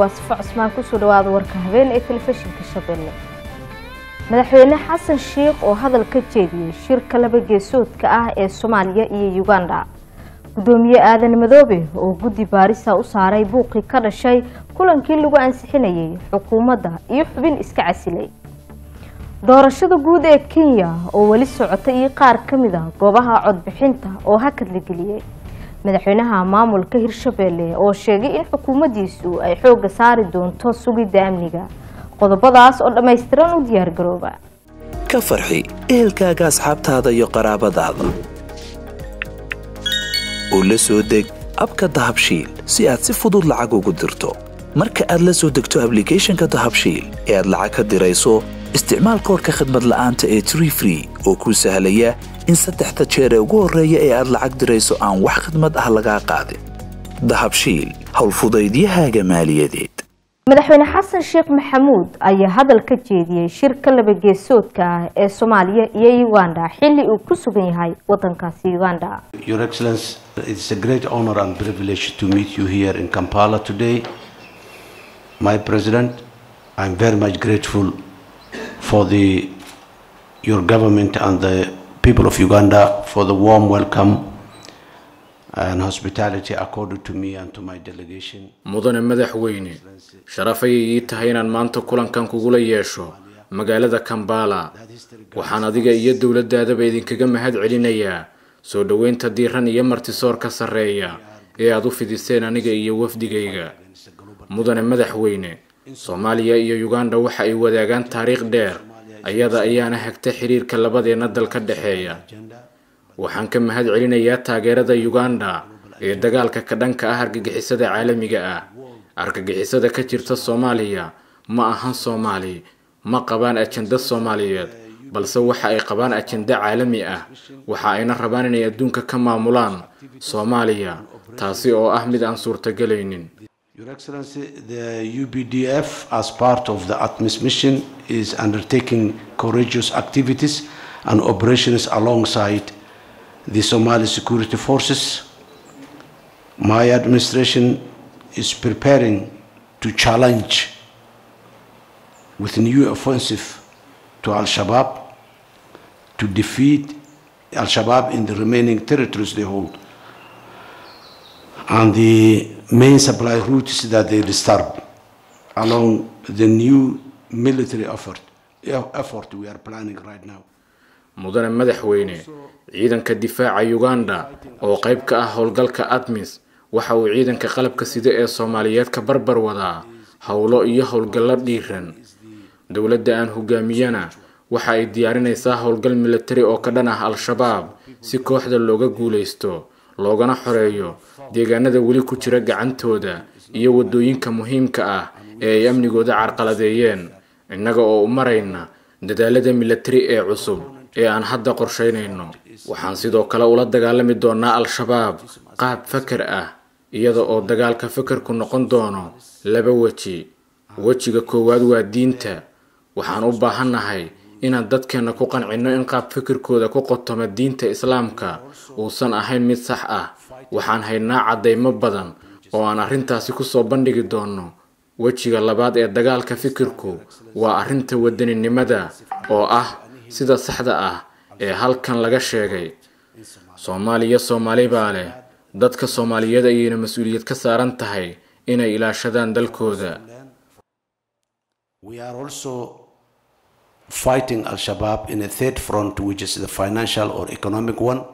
waa sifo cusmaan kusoo dhawaada warka habeen ee telefishinka shabeelle madaxweyne xasan sheikh oo hadal ka jeediyey shirka laba geesoodka ah ee soomaaliya iyo uganda gudoomiye aadan madoobe oo guddi baarisa u saaray buuqii ka dhashay kulankii lagu ansixinayay xukuumadda iyo xubin iska casilay doorashada guud ee kenya oo weli socota iyo qaar ka mid a goobaha codbixinta oo hakad la geliyey madaxweynaha maamulka hirshabeelle oo sheegay in xukuumaddiisu ay xoogga saari doonto sugidda amniga qodobadaas oo dhammaystiran u diyaargarooba ka farxi ehelkaaga asxaabtaada iyo qaraabadaada oo la soo deg abka dahabshiil si aad si fudud lacag ugu dirto marka aad la soo degto ablicathonka dahabshiil ee aad lacag ka dirayso isticmaal koorka khadmad la'aanta ee tree free oo kuu sahlaya in saddexda jeer ee ugu horreeya ee aad lacag dirayso aan wax khadmad ah lagaa qaadin dahabshiil howlfudaydiyahaaga maaliyadeed madaxweyne xasan sheekh maxamuud ayaa hadal ka jeediyey shirka laba geesoodka ah ee soomaaliya iyo uganda xilli uu ku sugan yahay wadankaasi uganda Your Excellency, it's a great honor and privilege to meet you here in Kampala today. My President, I'm very much grateful for the your government and the people of Uganda for the warm welcome and hospitality accorded to me and to my delegation. mudane madaxweyne sharaf ayay ii tahay inaan maanta kulankan kugula yeesho magaalada kambala waxaan adiga iyo dowladdaadaba idinkaga mahad celinayaa soo dhoweynta diiran iyo martisoorka sarreeya ee aad u fidiseen aniga iyo wafdigayga mudane madaxweyne soomaaliya iyo uganda waxa ay wadaagaan taariikh dheer ayada ayaana hagta xiriirka labadeenna dal ka dhexeeya waxaan ka mahad celinayaa taageerada uganda ee dagaalka ka dhanka ah argagixisada caalamiga ah argagixisada ka jirta soomaaliya ma ahan soomaali ma qabaan ajenda soomaaliyeed balse waxa ay qabaan ajenda caalami ah waxa ayna rabaan inay adduunka ka maamulaan soomaaliya taasi oo ah mid aan suurtagelaynin Your Excellency, the UBDF, as part of the ATMIS mission, is undertaking courageous activities and operations alongside the Somali security forces. My administration is preparing to challenge with new offensive to Al Shabaab to defeat Al Shabaab in the remaining territories they hold and the main supply routes that they disturb along the new military effort, effort we are planning right now. mudane madaxweyne ciidanka difaaca uganda oo qayb ka ah howlgalka admis waxa uu ciidanka qalabka sida ee soomaaliyeed ka barbar wadaa howlo iyo howlgallo dhiiran dowladda aan hogaamiyana waxa ay diyaarinaysaa howlgal militari oo ka dhan ah al-shabaab si kooxda looga guulaysto loogana xoreeyo deegaanada weli ku jira gacantooda iyo waddooyinka muhiimka ah ee ay amnigooda carqaladeeyeen innaga oo u marayna dadaalada militari ee cusub ee aan hadda qorshaynayno waxaan sidoo kale ula dagaalami doonaa al-shabaab qaab fakar ah iyada oo dagaalka fakarku noqon doono laba weji wejiga koowaad waa diinta waxaan u baahannahay inaan dadkeenna ku qancinno in qaab fikirkooda ku qotoma diinta islaamka uusan ahayn mid sax ah waxaan haynaa caddaymo badan oo aan arrintaasi kusoo bandhigi doonno wejiga labaad ee dagaalka fikirku waa arrinta wadaninimada oo ah sida saxda ah ee halkan laga sheegay soomaaliya soomaali baa leh dadka soomaaliyeed ayayna mas-uuliyad ka saaran tahay inay ilaashadaan dalkooda We are also fighting Al Shabaab in a third front, which is the financial or economic one.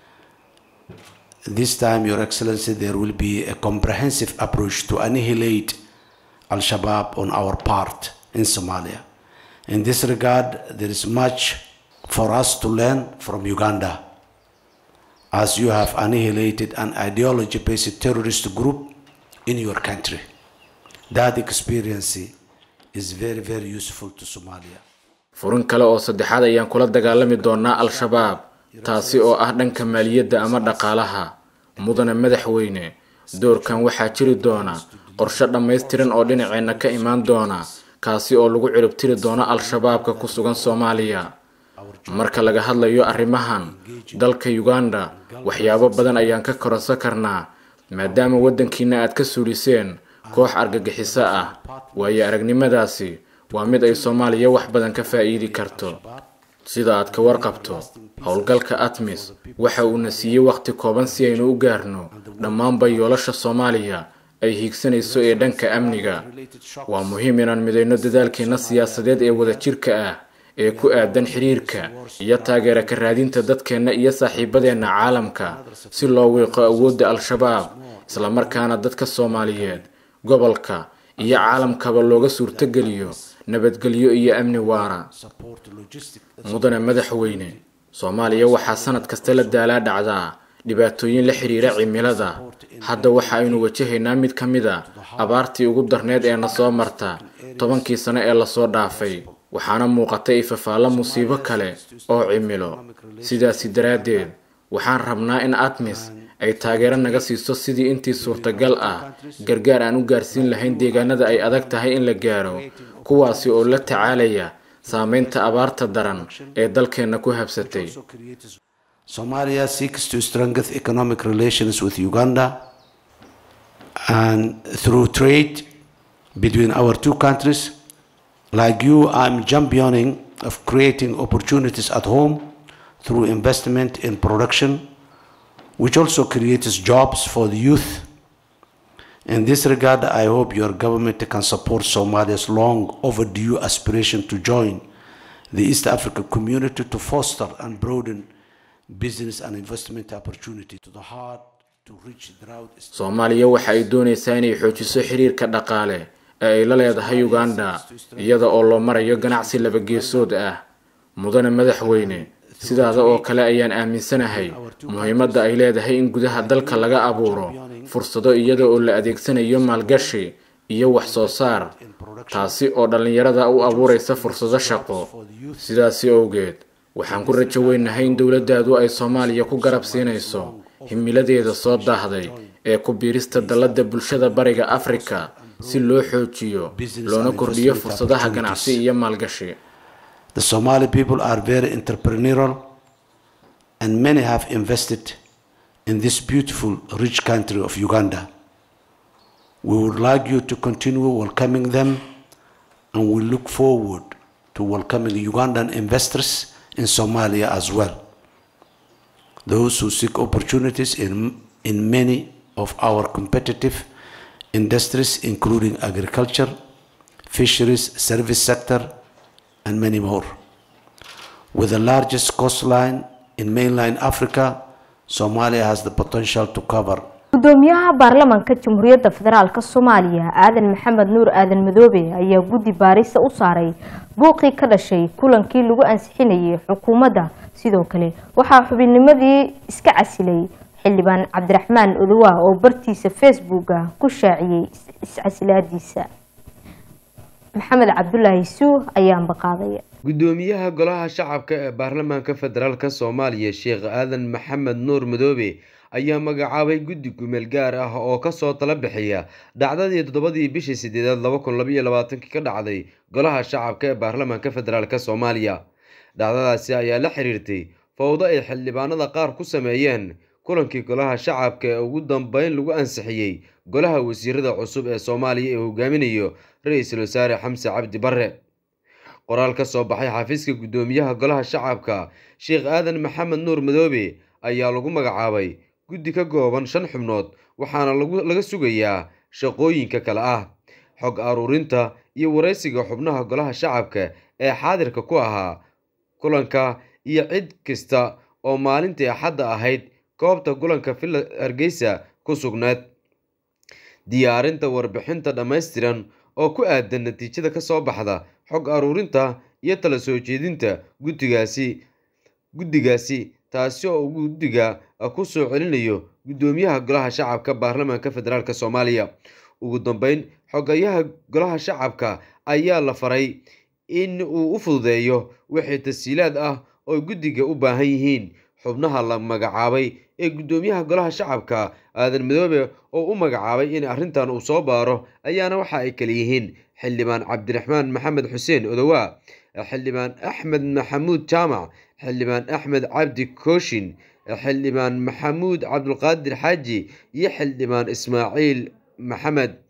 This time, Your Excellency, there will be a comprehensive approach to annihilate Al Shabaab on our part in Somalia. In this regard, there is much for us to learn from Uganda, as you have annihilated an ideology based terrorist group in your country. That experience is very, very useful to Somalia. furin kale oo saddexaad ayaan kula dagaalami doonaa al-shabaab taasi oo ah dhanka maaliyadda ama dhaqaalaha mudane madaxweyne doorkan waxaa jiri doona qorshe dhammaystiran oo dhinaceenna ka imaan doona kaasi oo lagu ciribtiri doono al-shabaabka ku sugan soomaaliya marka laga hadlayo arrimahan dalka uganda waxyaabo badan ayaan ka koransan karnaa maadaama waddankiina aad ka suuliseen koox argagixiso ah waayo aragnimadaasi waa mid ay soomaaliya wax badan ka faa'iidi karto sida aad ka warqabto howlgalka atmis waxa uuna siiyey wakhti kooban si aynu u gaarno dhammaanba yoolasha soomaaliya ay hiigsanayso ee dhanka amniga waa muhiim inaan midayno dadaalkeenna siyaasadeed ee wadajirka ah ee ku aadan xiriirka iyo taageera ka raadinta dadkeenna iyo saaxiibadeenna caalamka si loo wiiqo awoodda al-shabaab islamarkaana dadka soomaaliyeed gobolka iyo caalamkaba looga suurtogeliyo nabadgelyo iyo amni waara mudane madaxweyne soomaaliya waxaa sanad kasta la daalaa dhacdaa dhibaatooyin la xiriira cimilada hadda waxa aynu wajahaynaa mid ka mid a abaartii ugu darneed ee na soo marta tobankii sano ee lasoo dhaafay waxaana muuqatay ifafaallo musiibo kale oo cimilo sidaasi daraaddeed waxaan rabnaa in atmis ay taageero naga siiso sidii intii suurtagal ah gargaar aan u gaarsiin lahayn deegaanada ay adag tahay in la gaaro kuwaasi oo la tacaalaya saameynta abaarta daran ee dalkeenna ku habsatay Somalia seeks to strengthen economic relations with Uganda and through trade between our two countries. Like you, I'm championing of creating opportunities at home through investment in production, which also creates jobs for the youth. In this regard, I hope your government can support Somalia's long overdue aspiration to join the East African community to foster and broaden business and investment opportunity to the hard to reach drought. soomaaliya waxa ay doonaysaa inay xoojiso xiriirka dhaqaale ee ay la leedahay uganda iyada oo loo marayo ganacsi labageesood ah mudane madaxweyne sidaada oo kale ayaan aaminsanahay muhiimadda ay leedahay in gudaha dalka laga abuuro fursado iyada oo la adeegsanayo maalgashi iyo wax soo saar taasi oo dhallinyarada u abuuraysa fursado shaqo sidaasi owgeed waxaan ku rajo weynahay in dowladdaadu ay soomaaliya ku garab siinayso himiladeeda soo daahday ee ku biirista dalladda bulshada bariga afrika si loo xoojiyo loona kordhiyo fursadaha ganacsi iyo maalgashi The Somali people are very entrepreneurial and many have invested in this beautiful, rich country of Uganda. We would like you to continue welcoming them and we look forward to welcoming Ugandan investors in Somalia as well. Those who seek opportunities in, in many of our competitive industries, including agriculture, fisheries, service sector, and many more. With the largest coastline in mainland Africa, Somalia has the potential to cover gudoomiyaha baarlamaanka jamhuuriyadda federaalk soomaaliya aadan maxamed nuur aadan madoobe ayaa guddi baarisa u saaray buuqii ka dhashay kulankii lagu ansixinayay xukuumadda sidoo kale waxaa xubinnimadii iska casilay xildhibaan cabdiraxmaan odowa oo bartiisa facebooka ku shaaciyey iscasilaadiisa maxamed cabdulaahi suu ayaanba qaadaya gudoomiyaha golaha shacabka ee baarlamaanka federaalk soomaaliya sheekh aadan maxamed nuur madoobe ayaa magacaabay guddi gumeel gaar ah oo kasoo tala bixiya dhacdadii toddobadii bishii sideedaad laba kun labaiyo labaatankii ka dhacday golaha shacabka ee baarlamaanka federaalk soomaaliya dhacdadaasi ayaa la xiriirtay fowdo ay xildhibaanada qaar ku sameeyeen kulankii golaha shacabka ee ugu dambeyn lagu ansixiyey golaha wasiirada cusub ee soomaaliya ee hogaaminayo ra-iisul wasaare xamse cabdi bare qoraal ka soo baxay xafiiska guddoomiyaha golaha shacabka sheekh aadan maxamed nuur madoobe ayaa lagu magacaabay guddi ka kooban shan xubnood waxaana laga sugayaa shaqooyinka kale ah xog aruurinta iyo waraysiga xubnaha golaha shacabka ee xaadirka ku ahaa kulanka iyo cid kasta oo maalintii axadda ahayd goobta kulanka villa hargeysa ku sugneed diyaarinta warbixinta dhammaystiran oo ku aadan natiijada ka soo baxda xog aruurinta iyo tala soo jeedinta guddigaasi guddigaasi taasi oo guddiga ku soo celinayo guddoomiyaha golaha shacabka baarlamaanka federaalk soomaaliya ugu dambeyn xogayaha golaha shacabka ayaa la faray in uu u fududeeyo wixii tasiilaad ah oo guddiga u baahan yihiin xubnaha la magacaabay ee guddoomiyaha golaha shacabka aadan madoobe oo u magacaabay in arrintan uu soo baaro ayaana waxa ay kala yihiin xildhibaan cabdiraxmaan maxamed xuseen odowaa xildhibaan axmed maxamuud jaamac xildhibaan axmed cabdi kooshin xildhibaan maxamuud cabdulqaadir xaaji iyo xildhibaan ismaaciil maxamed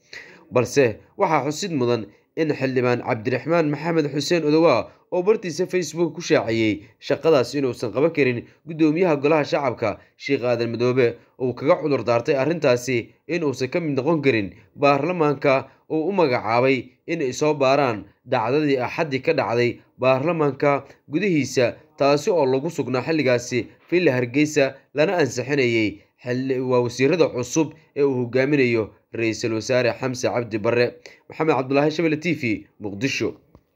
balse waxaa xusid mudan in xildhibaan cabdiraxmaan maxamed xuseen odowaa oo bartiisa facebook ku shaaciyey shaqadaas inuusan qaban karin guddoomiyaha golaha shacabka sheekh aadan madoobe uu kaga cudur daartay arrintaasi inuusan ka mid noqon karin baarlamaanka uu u magacaabay inay soo baaraan dhacdadii axaddii ka dhacday baarlamaanka gudihiisa taasi oo lagu sugnaa xilligaasi villa hargeysa lana ansixinayey waa wasiirada cusub ee uu hogaaminayo ra-iisul wasaare xamse cabdi barre maxamed cabdulaahi shabele t v muqdisho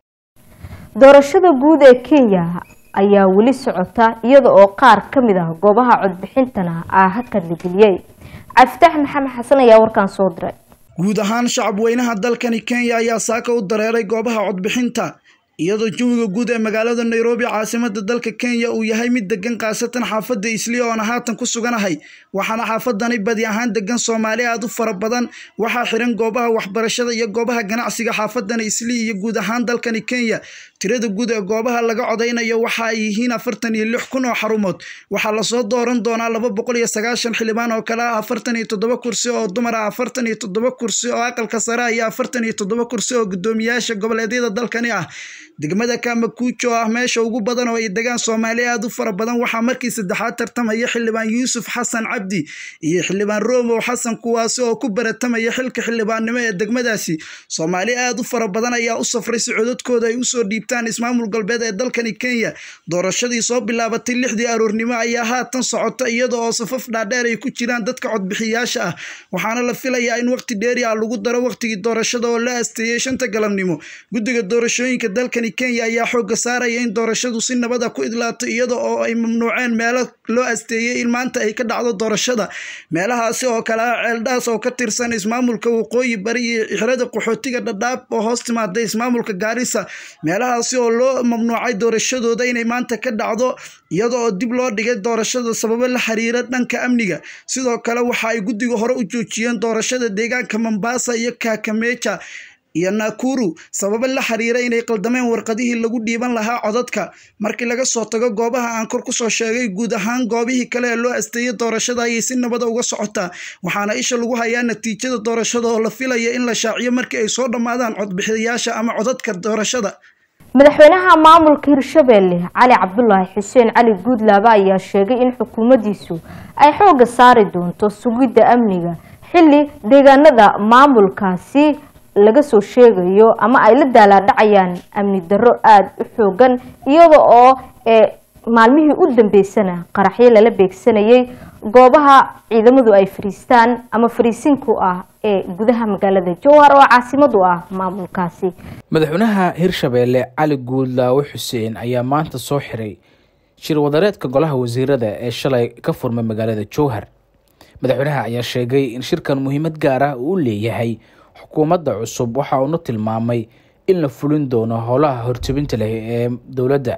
doorashada guud ee kenya ayaa weli socota iyada oo qaar ka mid ah goobaha codbixintana ah hakad la geliyey cabdifitaax maxamed xasan ayaa warkaan soo diray guud ahaan shacab weynaha dalkani kenya ayaa saaka u dareeray goobaha codbixinta iyadoo jawiga guud ee magaalada nairobi caasimada dalka kenya uu yahay mid degan khaasatan xaafadda isliya oona haatan ku suganahay waxaana xaafadani badi ahaan degan soomaali aad u fara badan waxaa xiran goobaha waxbarashada iyo goobaha ganacsiga xaafadani isliya iyo guud ahaan dalkani kenya tirada guud ee goobaha laga codaynayo waxa ay yihiin afartan iyo lix kun oo xarumood waxaa lasoo dooran doonaa laba boqol iyo sagaashan xildhibaan oo kale ah afartan iyo toddoba kursi oo dumar ah afartan iyo toddoba kursi oo aqalka sare ah iyo afartan iyo toddoba kursi oo guddoomiyaasha goboleedyada dalkani ah degmada kamakuujo ah meesha ugu badan oo ay degaan soomaali aad u fara badan waxaa markii saddexaad tartamaya xildhibaan yuusuf xasan cabdi iyo xildhibaan romow xasan kuwaasi oo ku baratamaya xilka xildhibaannimo ee degmadaasi soomaali aad u fara badan ayaa u safray si codadkooda ay usoo dhiibtaan ismaamul galbeed ee dalkani kenya doorashadii soo bilaabatay lixdii aroornimo ayaa haatan socota iyada oo safaf dhaadheer ay ku jiraan dadka codbixiyaasha ah waxaana la filayaa in waqti dheeri ah lagu daro waqtigii doorashada oo la asteeyey shanta galabnimo guddiga doorashooyinka dalkani kenya ayaa xooga saaraya in doorashadu si nabada ku idlaato iyada oo ay mamnuuceen meelo loo asteeyey in maanta ay ka dhacdo doorashada meelahaasi oo kale ah ceeldhaas oo ka tirsan ismaamulka waqooyi bari iyo xirada qaxootiga dhadhaab oo hoos timaada ismaamulka gaarisa meelahaasi oo loo mamnuucay doorashadooda inay maanta ka dhacdo iyada oo dib loo dhigay doorashada sababo la xiriira dhanka amniga sidoo kale waxa ay guddiga hore u joojiyeen doorashada deegaanka mombasa iyo kakameja iyo nakuru sababo la xiriira inay qaldameen warqadihii lagu dhiiban lahaa codadka markii laga soo tago goobaha aan kor kusoo sheegay guud ahaan goobihii kale ee loo asteeyay doorashada ayay si nabada uga socotaa waxaana isha lagu hayaa natiijada doorashada oo la filaya in la shaaciyo markii ay soo dhammaadaan codbixiyayaasha ama codadka doorashada madaxweynaha maamulka hirshabeelle cali cabdulaahi xuseen cali guudlaaba ayaa sheegay in xukuumaddiisu ay xoogga saari doonto sugidda amniga xilli deegaanada maamulkaasi laga soo sheegayo ama ay la daalaadhacayaan amni darro aada u xoogan iyada oo maalmihii u dambeysana qaraxyo lala beegsanayay goobaha ciidamadu ay fariistaan ama fariisinku ah ee gudaha magaalada jowhar oo caasimadu ah maamulkaasi madaxweynaha hirshabeelle cali guudlaawe xuseen ayaa maanta soo xiray shir wadareedka golaha wasiirada ee shalay ka furmay magaalada jowhar madaxweynaha ayaa sheegay in shirkan muhiimad gaar ah uu leeyahay xukuumadda cusub waxa uuna tilmaamay in la fulin doono howlaha hortebinta leh ee dowladda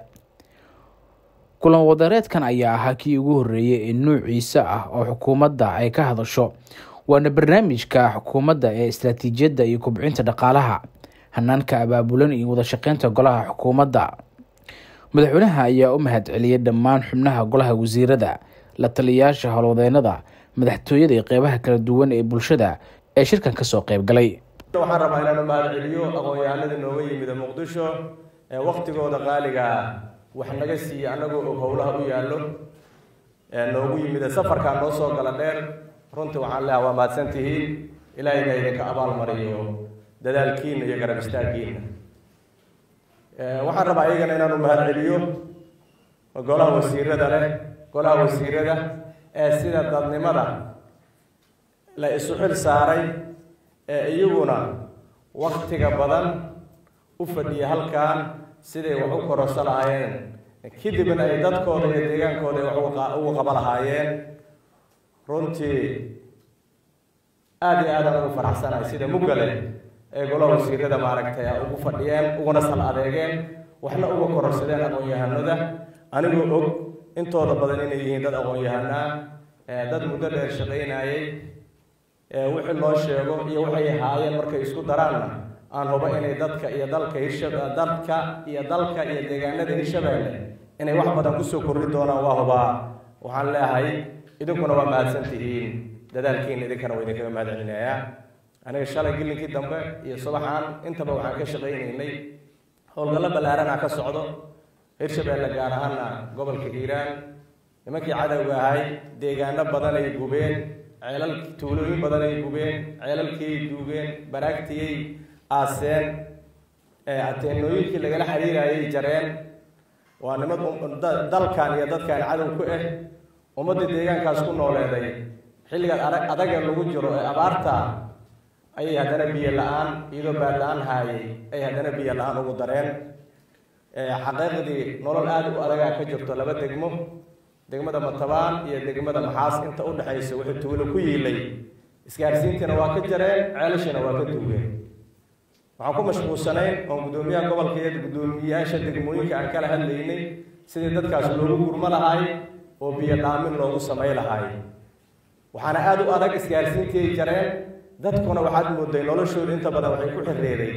kulan wadareedkan ayaa ahaa kii ugu horreeyay ee nuuciisa ah oo xukuumadda ay ka hadasho waana barnaamijka xukuumadda ee istaraatiijiyadda iyo kubcinta dhaqaalaha hanaanka abaabulan iyo wadashaqeynta golaha xukuumadda madaxweynaha ayaa u mahad celiyay dhammaan xubnaha golaha wasiirada la taliyayaasha howlwadeennada madaxtooyada iyo qeybaha kala duwan ee bulshada ee shirkan kasoo qeyb galay waxaan rabaa inaan u mahad celiyo aqoon-yahanada nooga yimida muqdisho ee waktigooda qaaliga ah wax naga siiye annagoo og howlaha u yaallo ee noogu yimida safarkaa noo soo gala dheer runtii waxaan leeha waa mahadsan tihiin ilaahayna idinka abaalmariyo dadaalkiina iyo garab istaaggiina waxaan rabaa iyagana inaan u mahad celiyo golaha wasiirada leh golaha wasiirada ee sida dadnimada la isu xil saaray ee iyaguna waktiga badan u fadhiya halkan siday wax u kororso lahaayeen kadibna ay dadkooda iyo deegaankooda ay wax ugu qaba lahaayeen runtii aada iyo aadaan ugu faraxsanahay sida muggale ee golaha wasiirada maaragtay a ugu fadhiyeen uguna sal adeegeen waxna uga kororsadeen aqoon-yahanada anigoo og intooda badan inay yihiin dad aqoon-yahanaa dad muddo dheer shaqaynayay wixii loo sheego iyo waxay haayeen markay isku daraanna aan hubo inay dadka iyo dalka hirshab dadka iyo dalka iyo deegaanada hirshabeelle inay wax badan kusoo kordhi doonaan waa hubaa waxaan leeyahay idinkuna waa mahadsan tihiin dadaalkiina idinkana waa idinkaga mahad celinayaa aniga shalay gilinkii dambe iyo subaxaan intaba waxaan ka shaqaynaynay howlgallo ballaaranaa ka socdo hirshabeelle gaar ahaana gobolka hiiraan nimankii cadowga ahay deegaano badan ay gubeen ceelal tuulooyin badan ay gubeen ceelalkiiay duugeen baraagtiyay aaseen ateenooyinkii lagala xiriirayay jareen waa nimad dalkan iyo dadkan cadow ku ah ummadda deegaankaas ku nooleeday xilligaad adag adaga lagu jiro ee abaarta ayay haddana biyo la-aan iyadoo baad la-aan haayay ay haddana biyo la-aan ugu dareen xaqiiqdii nolol aada u adagaa ka jirto laba degmo degmada matabaan iyo degmada maxaas inta u dhexaysa wuxuu tuulo ku yiilay isgaarsiintiina waa ka jareen ceelashiina waa ka duugeen waxaan ku mashquulsanayn oon guddoomiyaha gobolka iyo guddoomiyayaasha degmooyinka aan kala hadlaynay sidii dadkaas loogu gurmo lahaay oo biyo dhaamin loogu samay lahaay waxaana aada u adag isgaarsiintii ay jareen dadkuna waxaad mooday noloshooda inta badan waxay ku xirreeday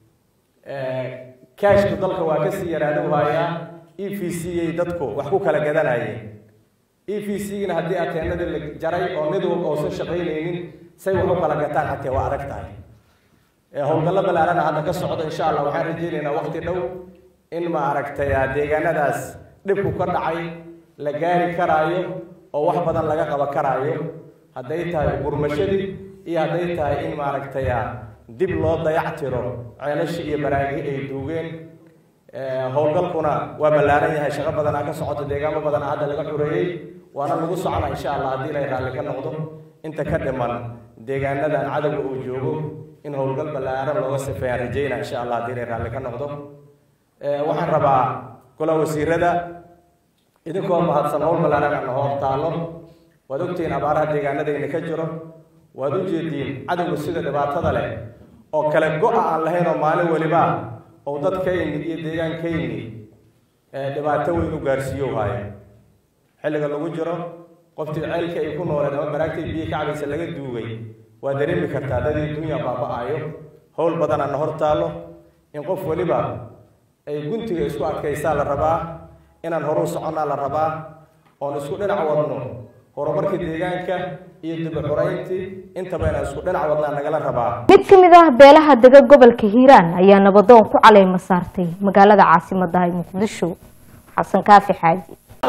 kaashku dalka waa kasii yaraada waayaa e v c ay dadku wax ku kala gadanayeen e v c-gina haddii ateenadii la jaray oo mid walba uusan shaqaynaynin say wax u kala gataan xatee waa adag tahay howlgallo ballaarana hadda ka socdo insha allah waxaan rajaynaynaa waqti dhow in ma aragtay deegaanadaas dhibku ka dhacay la gaari karaayo oo wax badan laga qaban karaayo hadday tahay gurmashadii iyo hadday tahay in maaragtay dib loo dayactiro ceelasha iyo baraagi ay duugeen howlgalkuna waa ballaaran yahay shaqo badanaa ka socoto deegaamo badanaa hadda laga xureeyey waana lagu socona insha allah haddii lay raalli ka noqdo inta ka dhiman deegaanadan cadowga uu joogo in howlgal ballaaran looga sifeeyaan rajayna insha allah haddii lay raalli ka noqdo waxaan rabaa golaha wasiirada idinkoo mahadsan howl ballaaran aan hor taallo waad ogtihiin abaaraha deegaanadayna ka jiro waad u jeediin cadowga sida dhibaatada leh oo kale go-a aan lahayn oo maalin weliba oo dadkayni iyo deegaankayni dhibaato weyn u gaarsiiyo haayo xilliga lagu jiro qoftii ceelka ay ku nooleed ama baraagtay biyo ka cabaysa laga duugay waa dareemi kartaa dadii dunya baaba-ayo howl badanaana hor taallo in qof weliba ay guntiga isku adkaysaa la rabaa inaan horuu soconnaa la rabaa oon isku dhinac wadno horumarka deegaanka iyo dib u xurayntii intaba inaan isku dhinac wadnaa nagala rabaa mid ka mid ah beelaha dega gobolka hiiraan ayaa nabadoon ku caleyma saartay magaalada caasimadda ee muqdisho xasan kaafi xaaji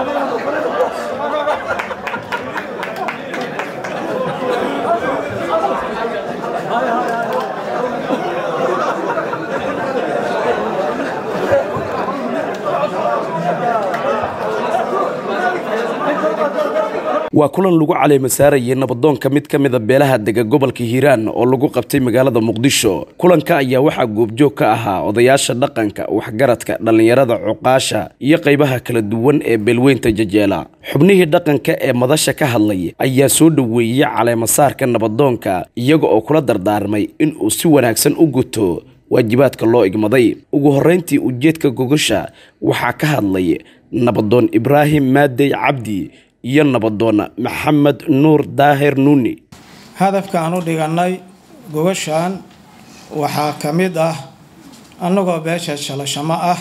waa kulan lagu caleema saarayay nabadoonka mid ka mida beelaha dega gobolka hiiraan oo lagu qabtay magaalada muqdisho kulanka ayaa waxaa goobjoog ka ahaa odayaasha dhaqanka waxgaradka dhallinyarada cuqaasha iyo qaybaha kala duwan ee beelweynta jajeela xubnihii dhaqanka ee madasha ka hadlay ayaa soo dhoweeyey caleemasaarka nabadoonka iyaga oo kula dardaarmay inuu si wanaagsan u guto waajibaadka loo igmaday ugu horrayntii ujeedka gogosha waxaa ka hadlay nabadoon ibraahim maadey cabdi iyo nabadoon maxamed nuur daahir nuuni hadafka aan u dhigannay gogashan waxaa ka mid ah annagoo beesha shalashamo ah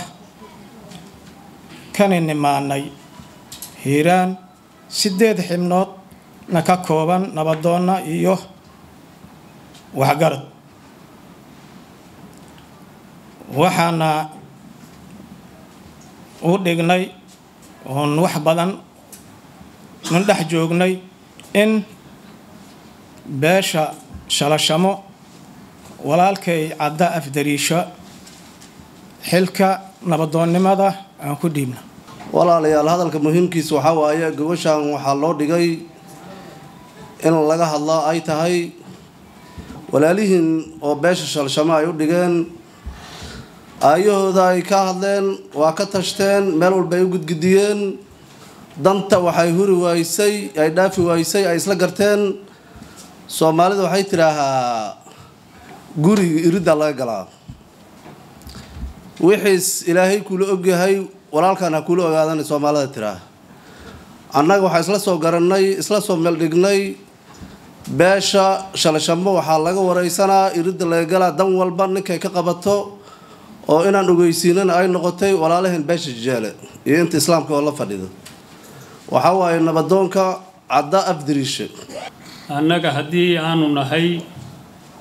kani nimaanay hiiraan siddeed xibnoodna ka kooban nabadoonna iyo waxgarad waxaana u dhignay oon wax badan nun dhex joognay in beesha shalashamo walaalkay cadda afdariisho xilka nabadoonnimada aan ku dhiibna walaalayaal hadalka muhiimkiisa waxaa waaye gobashan waxaa loo dhigay in laga hadlo ay tahay walaalihiin oo beesha shalshamo ay u dhigeen aayahooda ay ka hadleen waa ka tashteen meel walba ay u gudgudiyeen danta waxay huri waysay ay dhaafi waysay ay isla garteen soomaalida waxay tidhaahaa guriga iriddaa laga galaa wixiis ilaahay kula ogyahay walaalkan ha kula ogaadan soomaalida tiraa annaga waxaa isla soo garannay isla soo meeldhignay beesha shalashamo waxaa laga wareysanaa iridda laga galaa dan walba ninkay ka qabato oo inaan ogeysiinana ay noqotay walaalaheen beesha jajaale iyo inta islaamka oo la fadhida waxaa waaye nabadoonka cadda afdariishe annaga haddii aanu nahay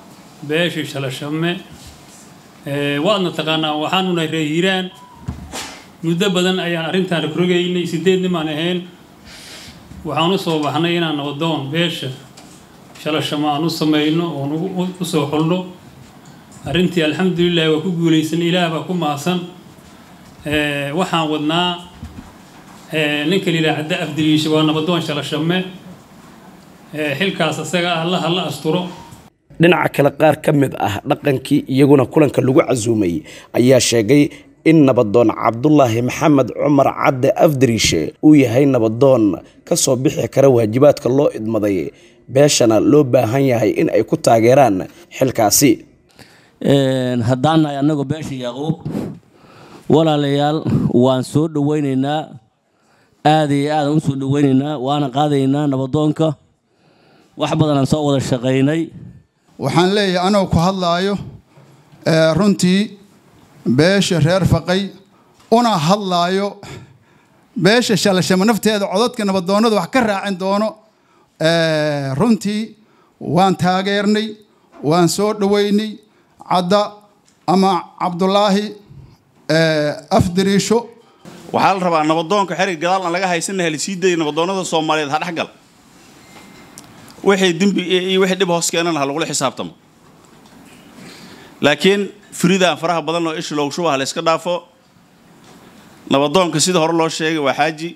beesha shalashame waadna taqaanaa waxaanu nahay reer hiiraan muddo badan ayaan arrintaan rogrogaynay sideed nimaan ahayn waxaan u soo baxnay inaan nabadoon beesha shalashamo aan u samayno oon u soo xulno arrintii alxamdulilah waa ku guulaysan ilaah baa ku mahadsan waxaan wadnaa ninka lilah cadda afdaliisha waa nabadoon shalashame xilkaas isaga ah la hala asturo dhinaca kale qaar ka mid ah dhaqankii iyaguna kulanka lagu casuumay ayaa sheegay in nabadoon cabdulaahi maxamed cumar cadde afdariishe uu yahay nabadoon ka soo bixi kara waajibaadka loo idmaday beeshana loo baahan yahay in ay ku taageeraan xilkaasi haddaan nahay annagoo beesha yaaquub walaalayaal waan soo dhowaynaynaa aad iyo aadaan u soo dhowaynaynaa waana qaadaynaa nabadoonka wax badanaan soo wada shaqaynay waxaan leeyahay anoo ku hadlaayo runtii beesha reer faqay una hadlaayo beesha shalashamo nafteeda codadka nabadoonnada wax ka raacin doono runtii waan taageernay waan soo dhoweynay cadda ama cabdulaahi afdariisho waxaa la rabaa nabadoonka xerig gadaal aan laga haysanahay la sii dayay nabadoonnada soomaaliyeed ha dhexgal wixii dembi iyo wixii dhib hoos keenana ha lagula xisaabtamo laakiin firidaan faraha badan oo isha loogu shubaha la iska dhaafo nabadoonka sida hore loo sheegay waa xaaji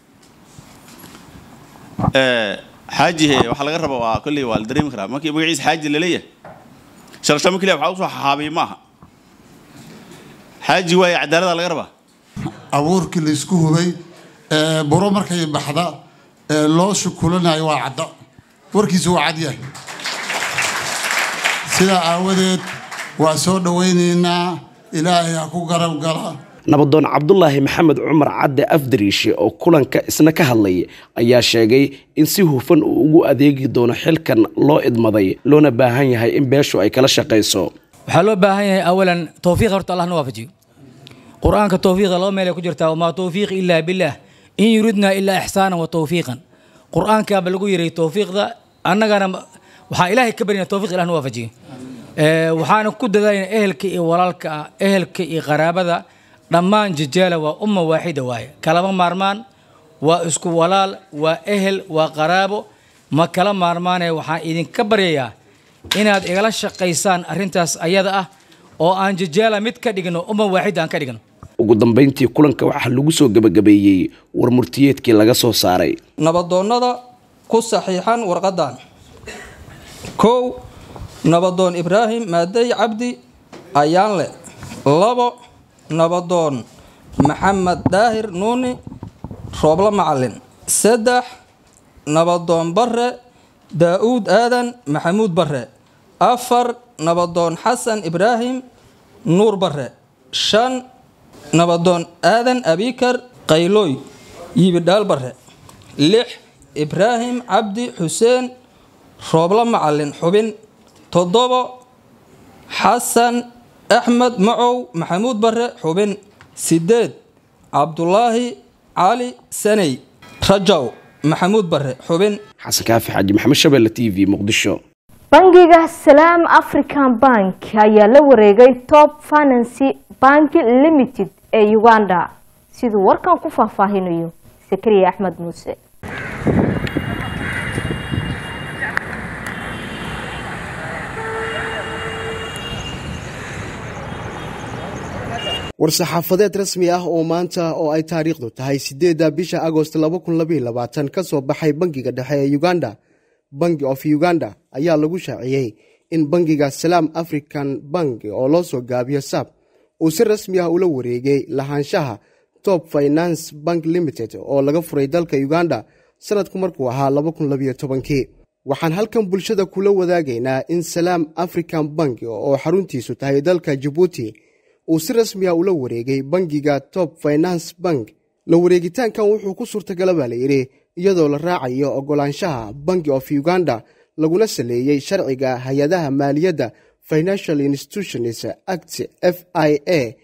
xaaji waxaa laga raba waa kolley waa la dareemi karaa markii magaciisa xaaji laleeyahay shalashamo keliya waxaa usoo xaxaabiya ma aha xaaji waaye cadaalada laga rabaa abuurkii laysku hubay buro markay baxda loo shukulanayo waa cadda warkiisu waa cad yahay sidaa aawadeed waa soo dhowaynaynaa ilaahay ha ku garab gala nabadoon cabdulaahi maxamed cumar cadde afdariishe oo kulanka isna ka hadlay ayaa sheegay in si hufan uu ugu adeegi doono xilkan loo idmaday loona baahan yahay in beeshu ay kala shaqayso waxaa loo baahan yahay awalan towfiiq horta allah na waafajiyo qur-aanka towfiiqa laba meel ay ku jirtaa wamaa towfiiq ilaa billaah in yuridnaa ilaa ixsaanan wa towfiiqan qur-aankaaba lagu yiray towfiiqda annagana waxaa ilaahay ka baryana towfiiq ilah na waafajiyo waxaana ku dadaalayna ehelka iyo walaalka ah ehelka iyo qaraabada dhammaan jijaala waa umma waaxida waaye kalama maarmaan waa isku walaal waa ehel waa qaraabo ma kala maarmaanaya waxaan idinka baryayaa inaad igala shaqaysaan arrintaas ayada ah oo aan jijaala mid ka dhigno umma waaxida aan ka dhigno ugu dambayntii kulanka waxaa lagu soo gebagabeeyey war murtiyeedkii laga soo saaray nabadoonnada ku saxiixan warqadan kow nabadoon ibraahim maadey cabdi ayaanle labo nabadoon maxamed daahir nuuni rooblo macalin saddex nabadoon bare daa-uud aadan maxamuud bare afar nabadoon xasan ibraahim nuur bare shan nabadoon aadan abikar qaylooy yibidhaal bare lix ibraahim cabdi xuseen rooblo macalin xubin toddobo xasan axmed macow maxamuud bare xubin sideed cabdulaahi cali saney rajaw maxamuud bare xubin xasan kaafi xaaji maxamed shabelle t v muqdisho bangiga salaam african bank ayaa la wareegay top financy bank limited ee uganda siduu warkan ku faahfaahinayo sakariya axmed muuse war-saxaafadeed rasmi ah oo maanta oo ay taariikhdu tahay sideedda bisha agost ka soo baxay bangiga dhexe ee uganda bangi of uganda ayaa lagu shaaciyey in bangiga salaam african bank oo loo soo gaabiyo sab uu si rasmi ah ula wareegay lahaanshaha top finance bank limited oo laga furay dalka uganda sanadku markuu ahaa waxaan halkan bulshada kula wadaagaynaa in salaam african bank oo xaruntiisu tahay dalka jabuuti uu si rasmi ah ula wareegay bangiga top finance bank la wareegitaankan wuxuu ku suurtagala baa layidhi iyadoo la raacayo ogolaanshaha banki of uganda laguna saleeyey sharciga hay-adaha maaliyadda financial institutions act f i a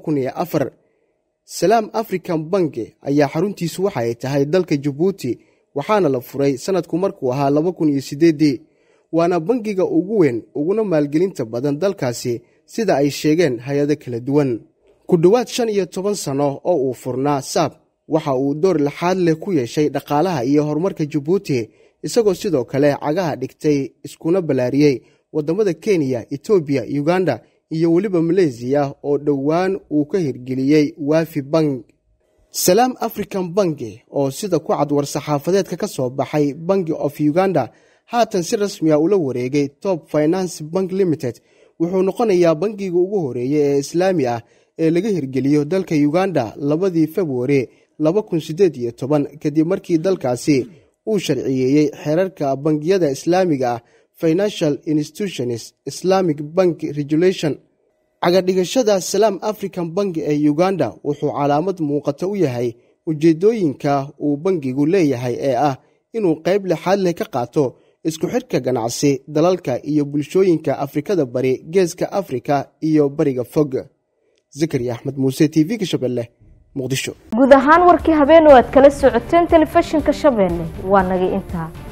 salaam african bank ayaa xaruntiisu waxa ay tahay dalka jabuuti waxaana la furay sanadku markuu ahaa waana bangiga ugu weyn uguna maalgelinta badan dalkaasi sida ay sheegeen hay-ado kala duwan ku dhowaad shan iyo toban sanno oo uu furnaa saab waxa uu door laxaad leh ku yeeshay dhaqaalaha iyo horumarka jabuuti isagoo sidoo kale cagaha dhigtay iskuna ballaariyey waddamada kenya etoobiya uganda iyo weliba maleysiya oo dhowaan uu ka hirgeliyey waafi bank salaam african banki oo sida ku cad war-saxaafadeedka ka soo baxay banki of uganda haatan si rasmiya ula wareegay top finance bank limited wuxuu noqonayaa bangiga ugu horeeya ee islaami ah ee laga hirgeliyo dalka uganda labadii februari kadib markii dalkaasi uu sharciyeeyey xeerarka bangiyada islaamiga ah financial institutions islamic bank regulation cagadhigashada salaam african banki ee uganda wuxuu calaamad muuqata u yahay ujeedooyinka uu bangigu leeyahay ee ah inuu qayb lixaad leh ka qaato isku xidhka ganacsi dalalka iyo bulshooyinka afrikada bari geeska afrika iyo bariga fog zakariya axmed muuse t v-ga shabeelle muqdisho guud ahaan warkii habeen oo aad kala socoteen telefishinka shabeelle waa nagay intaa